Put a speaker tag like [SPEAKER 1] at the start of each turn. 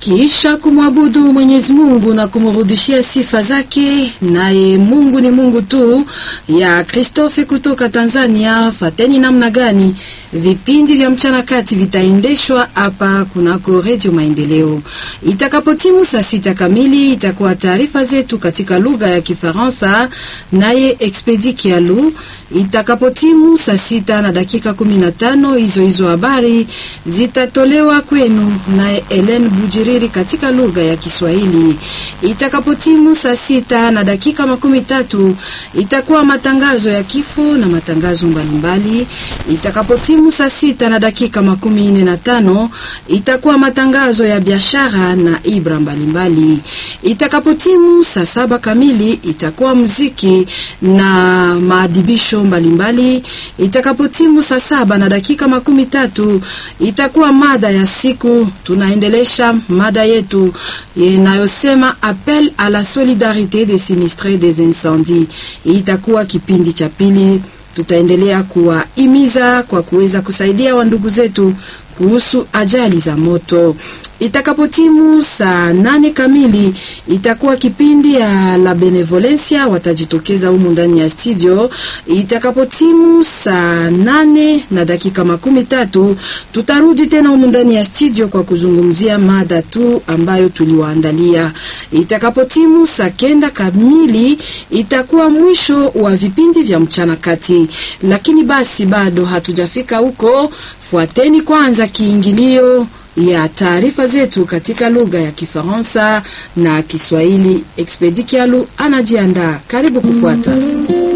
[SPEAKER 1] Kisha kumwabudu Mwenyezi Mungu na kumrudishia sifa zake, naye Mungu ni Mungu tu, ya Christophe kutoka Tanzania. Fateni namna gani vipindi vya mchana kati vitaendeshwa hapa kunako Redio Maendeleo. Itakapotimu saa sita kamili itakuwa taarifa zetu katika lugha ya Kifaransa, naye Expedi Kialu. Itakapotimu saa sita na dakika kumi na tano hizo hizo habari zitatolewa kwenu naye Ellen Bujiriri katika lugha ya Kiswahili. Itakapotimu saa sita na dakika makumi tatu itakuwa matangazo ya kifo na matangazo mbalimbali. Itakapotimu saa sita na dakika makumi nne na tano itakuwa matangazo ya biashara na ibra mbalimbali. Itakapotimu saa saba kamili itakuwa muziki na maadibisho mbalimbali. Itakapotimu saa saba na dakika makumi tatu itakuwa mada ya siku. Tunaendelesha mada yetu inayosema appel à la solidarité des sinistrés des incendies. Itakuwa kipindi cha pili tutaendelea kuwahimiza kwa kuweza kusaidia wandugu zetu kuhusu ajali za moto. Itakapotimu saa nane kamili itakuwa kipindi ya la benevolencia, watajitokeza humu ndani ya studio. Itakapotimu saa nane na dakika makumi tatu tutarudi tena humu ndani ya studio kwa kuzungumzia mada tu ambayo tuliwaandalia. Itakapotimu saa kenda kamili itakuwa mwisho wa vipindi vya mchana kati, lakini basi bado hatujafika huko. Fuateni kwanza kiingilio ya taarifa zetu katika lugha ya Kifaransa na Kiswahili. Expedi Kialu anajiandaa, karibu kufuata.